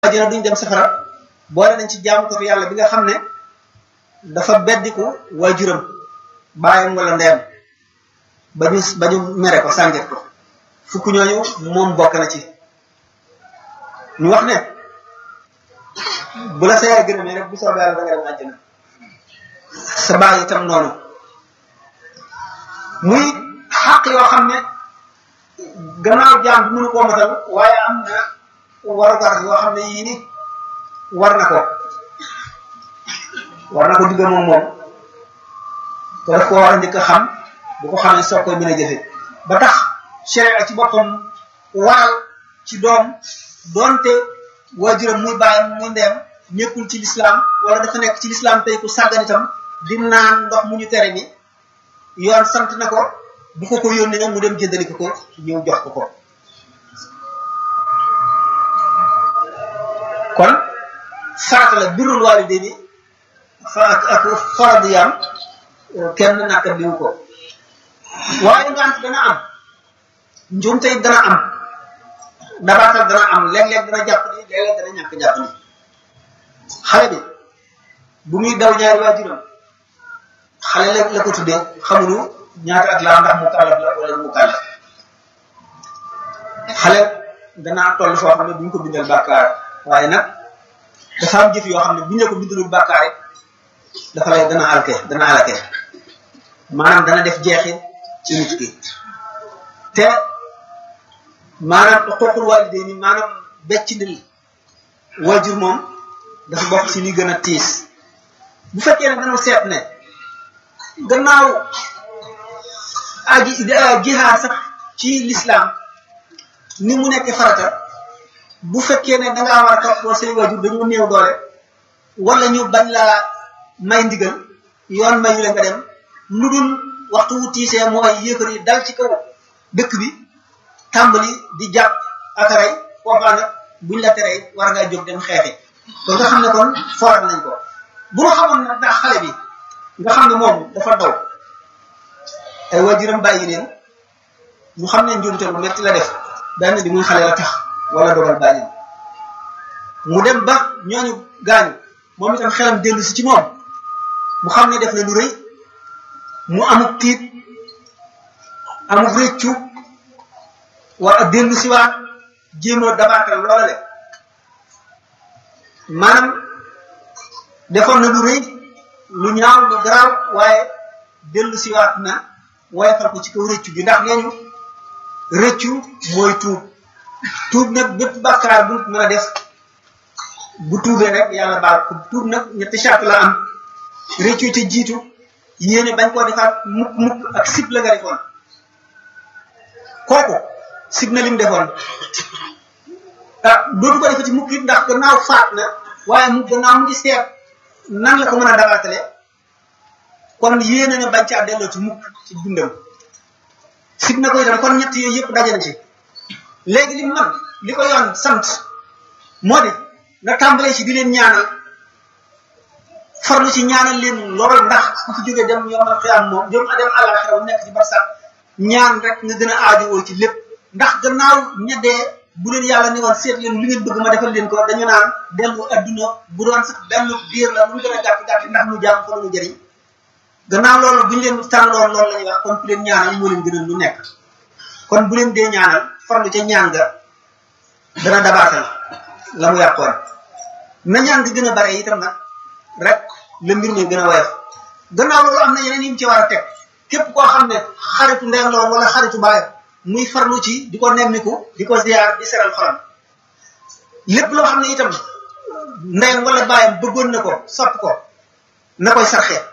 àjjana duñ dem safara boole nañ ci jaamu ko fi yàlla bi nga xam ne dafa beddiku waajuram baayam wala ndeyam ba ñu ba ñu mere ko sànget ko fukk ñooñu moom bokk na ci ñu wax ne bu la sa yaay gërëmee rek bu soobee yàlla da nga dem àjjana sa baay itam noonu muy xàq yoo xam ne gannaaw jaam bi mënu koo matal waaye am na warugar yoo xam ne yii ni war na ko war na ko digga moom moom te daf ko war a njëkk a xam bu ko xamee soog koy mën a jëfe ba tax sharia ci boppam waral ci doom doonte waajuram muy bàyyam muy ndeem nekkul ci lislaam wala dafa nekk ci lislaam tey ku sàggan itam di naan ndox mu ñu tere ni yoon sant na ko bu ko ko yónnee nag mu dem jëndali ko ko ñëw jox ko ko kon farata la birrul waalidayni fa ak ak faradiyam kenn nakka biwu ko waaye ngant dana am njuumte it dana am dabaatal dana am léeg-léeg dana jàpp ni léeg-léeg dana ñàkk jàpp ni xale bi bu muy daw ñaari waajuram xale la la ko tuddee xamuñu ñaata at la ndax mu kàllaf la wala mu kàllaf xale danaa toll foo xam ne duñ ko bindal bàkkaar waaye nag dafa am jëf yoo xam ne buñ la ko bindalul bàkkaar it dafa lay dana alke dana alake maanaam dana def jeexit ci nit ki te maanaam xuququl waalidayni maanaam becc ndil waajur moom dafa bokk ci li gën a tiis bu fekkee ne dañoo seet ne gannaaw aji jihaad sax ci lislaam ni mu nekk farata bu fekkee ne dangaa war a toppoo say waajur dañoo néew doole wala ñu bañ laa may ndigal yoon mayu la nga dem lu dul waxtu wu tiisee mooy yéefar yi dal ci kaw dëkk bi tàmbali di jàpp ak rey foofaa nag buñ la teree war ngaa jóg dem xeexi kon nga xam ne kon fooral nañ ko bu ma xamoon nag ndax xale bi nga xam ne moom dafa daw ay waajuram bàyyi leen ñu xam ne njuumte lu metti la def benn bi muy xale la tax wala dogal bàyyi mu dem ba ñooñu gaañu moom itam xelam dellu si ci moom mu xam ne def na lu rëy mu amuk tiit amuk rëccu war a dellu si waat jéemoo dabaatal loola le maanaam defoon na lu rëy lu ñaaw lu garaaw waaye dellu si waat na woyofal ko ci kaw rëccu gi ndax nee ñu rëccu mooy tuub tuub nag bépp bàkkaar bu mën a def bu tuubee rek yàlla baal ko tuub nag ñetti charte la am rëccu ca jiitu yéene bañ koo defaat mukk mukk ak sib la nga defoon kooku sib na lim defoon ah dootu ko defati mukk it ndax gannaaw faat na waaye mu gannaaw mu ngi seet nan la ko mën a dabaatale kon yéene na bañ caa delloo ci mukk ci dundam sib na ko itam kon ñett yooyu yëpp daje na ci léegi li man li ko yoon sant moo di nga tàmbalee ci di leen ñaanal farlu ci ñaanal leen lool ndax ku fi jógee dem yomal xiyaam moom dem dem àllaxira bu nekk ci barsax ñaan rek nga gën a aajowoo ci lépp ndax gannaaw ñeddee bu leen yàlla ne woon seet leen lu ngeen bëgg ma defal leen ko dañu naan dellu adduna bu doon sax benn biir la lu gën a gàtt gàtt ndax nu jàmm fa la ñu jëriñ gannaaw loolu bu ñu leen tànnaloon loolu la ñuy wax kon ku leen ñaanal moo leen gënal lu nekk kon bu leen dee ñaanal farlu ca ñaan nga dana dabaatal la mu yàqoon na ñaan gi gën a bare itam nag rek la mbir mi gën a woyof gannaaw loolu am na yeneen yi mu ci war a teg képp koo xam ne xaritu ndeyam la wala xaritu baayam muy farlu ci di ko nemmiku di ko ziar di seral xolam lépp loo xam ne itam ndeyam wala baayam bëggoon na ko sopp ko na koy sarxee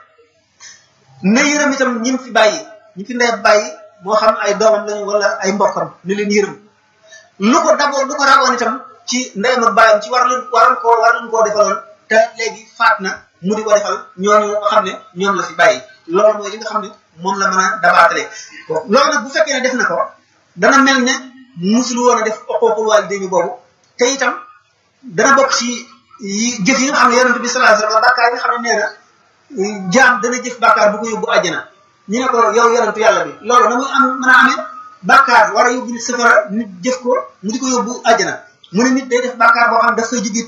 na yërëm itam ñi fi bàyyi ñi fi ndey bàyyi moo xam ay doomam lañu wala ay mbokkam ni leen yërëm lu ko daboo lu ko rawoon itam ci ndeyam ak baayam ci war leen waroon koo war leen koo defaloon te léegi faat na mu di ko defal ñooñu nga xam ne ñoom la fi bàyyi loolu mooy li nga xam ne moom la mën a dabaatale loolu nag bu fekkee ne def na ko dana mel ne musul woon a def oqooqul waalidayni boobu te itam dana bokk ci jëf yi nga xam ne yonent bi sallallahu alayhi wasallam bàkkaar yi nga xam ne nee na jaam dana jëf bàkkaar bu ko yóbbu àjjana ñu ne ko yow yonentu yàlla bi loolu na muy am mën a amee bàkkaar war a yóbbu nit safara nit jëf ko mu di ko yóbbu àjjana mu ne nit day def bàkkaar boo xam daf koy jóge